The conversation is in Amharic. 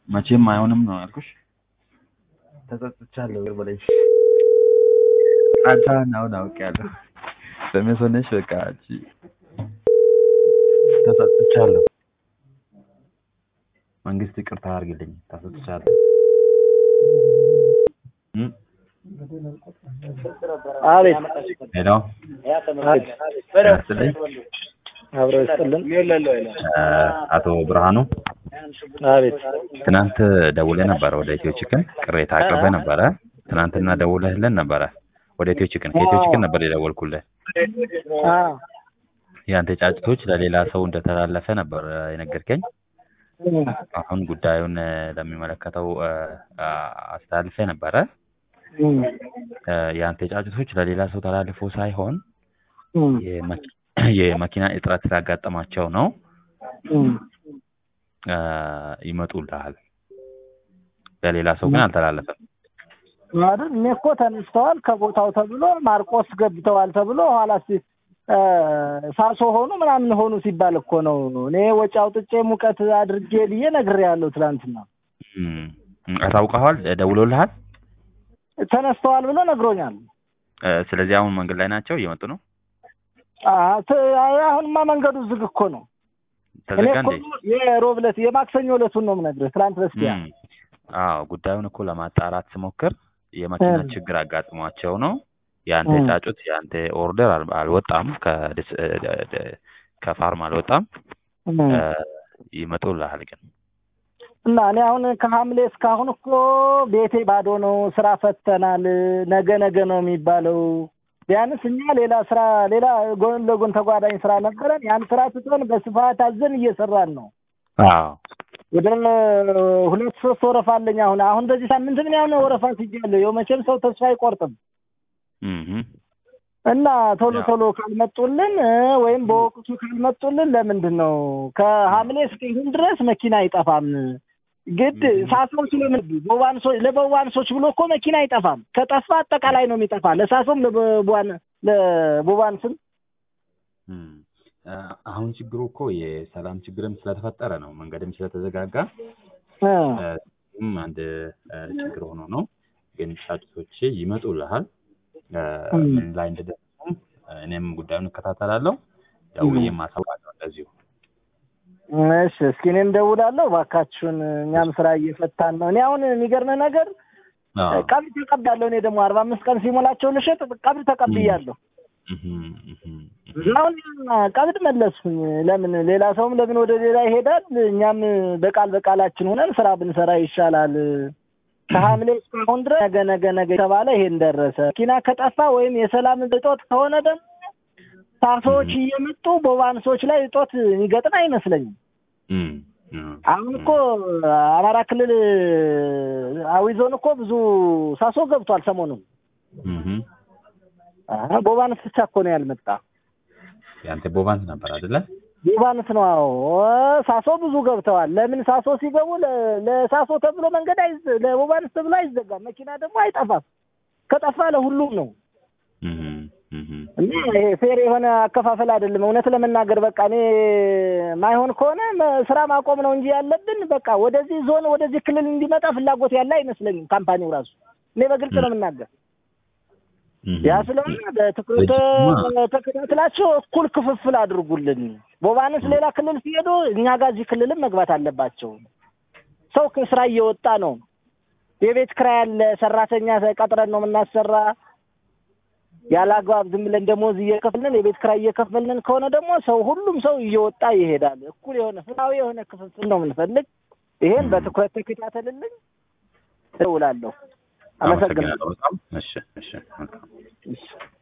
መቼም አይሆንም ነው ያልኩሽ። ተጸጽቻለሁ በላይ አንተን አሁን አውቄያለሁ። በሜስ ሆነሽ በቃ አንቺ ተጸጽቻለሁ። መንግስት ይቅርታ አድርግልኝ። ተጸጽቻለሁ። እም? አቤት ሄሎ ያስልኝ አብሮ ይስጥልን። እ አቶ ብርሃኑ አቤት ትናንት ደውለህ ነበረ ወደ ኢትዮ ቺክን ቅሬታ አቅርበህ ነበረ። ትናንትና ደውለህልን ነበረ ወደ ኢትዮ ቺክን። ከኢትዮ ቺክን ነበር የደወልኩልህ። አ የአንተ ጫጭቶች ለሌላ ሰው እንደተላለፈ ነበር የነገርከኝ። አሁን ጉዳዩን እ ለሚመለከተው እ አ አስተላልፌ ነበረ። እ የአንተ ጫጭቶች ለሌላ ሰው ተላልፎ ሳይሆን የመኪ- የመኪና እጥረት ስላጋጠማቸው ነው እ ይመጡልሃል። ለሌላ ሰው ግን አልተላለፈም። አይደል? እኔ እኮ ተነስተዋል ከቦታው ተብሎ ማርቆስ ገብተዋል ተብሎ ኋላ ሲ እ ሳሶ ሆኑ ምናምን ሆኑ ሲባል እኮ ነው። እኔ ወጪ አውጥቼ ሙቀት አድርጌ ብዬ ነግሬያለሁ ትናንትና። እም፣ አሳውቀኸዋል? ደውሎልሃል? ተነስተዋል ብሎ ነግሮኛል። እ ስለዚህ አሁን መንገድ ላይ ናቸው፣ እየመጡ ነው። አ ት- አሁንማ መንገዱ ዝግ እኮ ነው። እኔ ተዘጋ እኮ እንዴ? የሮብ ዕለት የማክሰኞ ዕለቱን ነው የምነግርህ። ትናንት በስቲያ እም፣ አዎ ጉዳዩን እኮ ለማጣራት ስሞክር የመኪና እ ችግር አጋጥሟቸው ነው። የአንተ እ ጫጩት የአንተ ኦርደር አል- አልወጣም፣ ከዲስ- እ ደ- ደ- ከፋርም አልወጣም። እ እ ይመጡልሃል ግን እና እኔ አሁን ከሐምሌ እስካሁን እኮ ቤቴ ባዶ ነው። ስራ ፈተናል። ነገ ነገ ነው የሚባለው። ቢያንስ እኛ ሌላ ስራ ሌላ ጎን ለጎን ተጓዳኝ ስራ ነበረን። ያን ስራ ትተን በስፋት አዘን እየሰራን ነው። አዎ ወደ ሁለት ሶስት ወረፋ አለኝ አሁን አሁን በዚህ ሳምንት ምን ያሁን ወረፋ ትጃለሁ። ያው መቼም ሰው ተስፋ አይቆርጥም እም፣ እና ቶሎ ያው ቶሎ ካልመጡልን እ ወይም በወቅቱ ካልመጡልን ለምንድን ነው ከሐምሌ እስከ ይሁን ድረስ መኪና አይጠፋም። ግድ እም፣ ሳሶች ለምን ቦባንሶች ለቦባንሶች ብሎ እኮ መኪና አይጠፋም። ከጠፋ አጠቃላይ ነው የሚጠፋ ለሳሶም ለቦባን ለቦባንስም እም። እ አሁን ችግሩ እኮ የሰላም ችግርም ስለተፈጠረ ነው፣ መንገድም ስለተዘጋጋ እ እ እሱም አንድ እ ችግር ሆኖ ነው። ግን ጫጩቶቼ ይመጡልሃል። እ እም፣ ምን ላይ እንደደረሱም እ እኔም ጉዳዩን እከታተላለሁ። እም። ደውዬም አሳውቃለሁ እንደዚሁ። እሺ እስኪ እኔም ደውላለሁ። እባካችሁን እኛም ስራ እየፈታን ነው። እኔ አሁን የሚገርምህ ነገር አዎ ቀብድ ተቀብያለሁ። እኔ ደግሞ አርባ አምስት ቀን ሲሞላቸው ልሸጥ ቀብድ እም፣ ተቀብያለሁ። እህም፣ እህም፣ እህም። አሁን ቀብድ መለስኩኝ። ለምን ሌላ ሰውም ለምን ወደ ሌላ ይሄዳል? እኛም በቃል በቃላችን ሆነን ስራ ብንሰራ ይሻላል። ከሐምሌ እስካሁን ድረስ ነገ ነገ ነገ የተባለ ይሄን ደረሰ። መኪና ከጠፋ ወይም የሰላም እጦት ከሆነ ደግሞ ሳሶዎች እም፣ እየመጡ በዋንሶች ላይ እጦት የሚገጥም አይመስለኝም። እም፣ እም፣ አሁን እኮ አማራ ክልል አዊ ዞን እኮ ብዙ ሳሶ ገብቷል ሰሞኑን። እህም። አሀ፣ ቦባንስ ብቻ እኮ ነው ያልመጣ። የአንተ ቦቫንስ ነበር አይደለ? ቦባንስ ነው። አዎ ሳሶ ብዙ ገብተዋል። ለምን ሳሶ ሲገቡ ለ- ለሳሶ ተብሎ መንገድ አይዘ ለቦባንስ ተብሎ አይዘጋም። መኪና ደግሞ አይጠፋም። ከጠፋ ለሁሉም ነው እህም፣ እህም፣ እና ይሄ ፌር የሆነ አከፋፈል አይደለም። እውነት ለመናገር በቃ እኔ ማይሆን ከሆነ መ- ስራ ማቆም ነው እንጂ ያለብን በቃ ወደዚህ ዞን ወደዚህ ክልል እንዲመጣ ፍላጎት ያለ አይመስለኝም። ካምፓኒው ራሱ እኔ በግልጽ ነው የምናገር። ያ እህም። ስለሆነ በትኩረት እጅማ ተከታትላቸው እኩል ክፍፍል አድርጉልን። ቦባንስ ሌላ ክልል ሲሄዱ እኛ ጋር እዚህ ክልልም መግባት አለባቸው። ሰው ከስራ እየወጣ ነው። የቤት ክራይ ያለ ሰራተኛ ቀጥረን ነው የምናሰራ። ያለ አግባብ ዝም ብለን ደሞዝ እየከፈልን የቤት ክራይ እየከፈልን ከሆነ ደግሞ ሰው ሁሉም ሰው እየወጣ ይሄዳል። እኩል የሆነ ፍትሃዊ የሆነ ክፍፍል ነው የምንፈልግ። ይሄን እም። በትኩረት ተከታተልልኝ። እደውላለሁ። አመሰግናለሁ። አመሰግናለሁ በጣም። እሺ፣ እሺ፣ መልካም። እሺ።